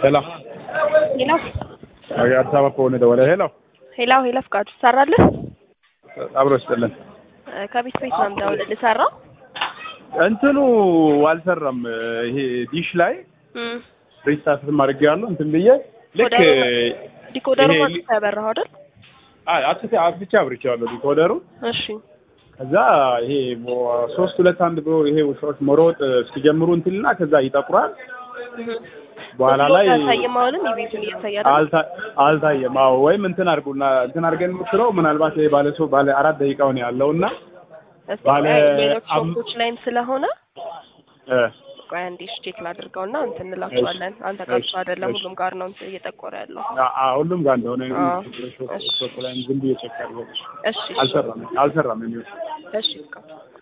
ሄሎ ሄሎ አዲስ አበባ ከሆነ ደወለ። ሄሎ ሄሎ ሄሎ ፍቃዱ ትሰራለህ? አብሮ ይስጥልን። ከቤት ቤት ነው የምደውልልህ። ሰራ እንትኑ አልሰራም። ይሄ ዲሽ ላይ ሪስታርት ማድረግ ያለው እንትን ብዬ ልክ ዲኮደሩ ይሄ ማለት ያበራኸው አይደል? አትቼ አብቻ አብርቼዋለሁ ዲኮደሩ። እሺ ከዛ ይሄ ሶስት ሁለት አንድ ብሎ ይሄ ውሻዎች መሮጥ እስኪጀምሩ እንትንና ከዛ ይጠቁራል። በኋላ ላይ ታሳይም አሁንም የቤቱን እያሳያል አልታ- አልታየም። አዎ ወይም እንትን አድርጉና እንትን አድርገን የምትለው ምናልባት ይሄ ባለ ሰው ባለ አራት ደቂቃውን ያለው እና ባለ ሌሎች አም- ሾፖች ላይም ስለሆነ እ ቆይ አንዴ እሺ ቼክ ላድርገውና እንትን እንላቸዋለን። አንተ ጋር ብቻ አይደለም እሺ። ሁሉም ጋር ነው እንትን እየጠቆረ ያለው። አ- አ- ሁሉም ጋር እንደሆነ አዎ። ሾፕ እሺ። ሾፕ ላይ ዝም ብዬ ቼክ አድርገው እሺ አልሰራም አልሰራም የሚሆን እሺ ፍቃዱ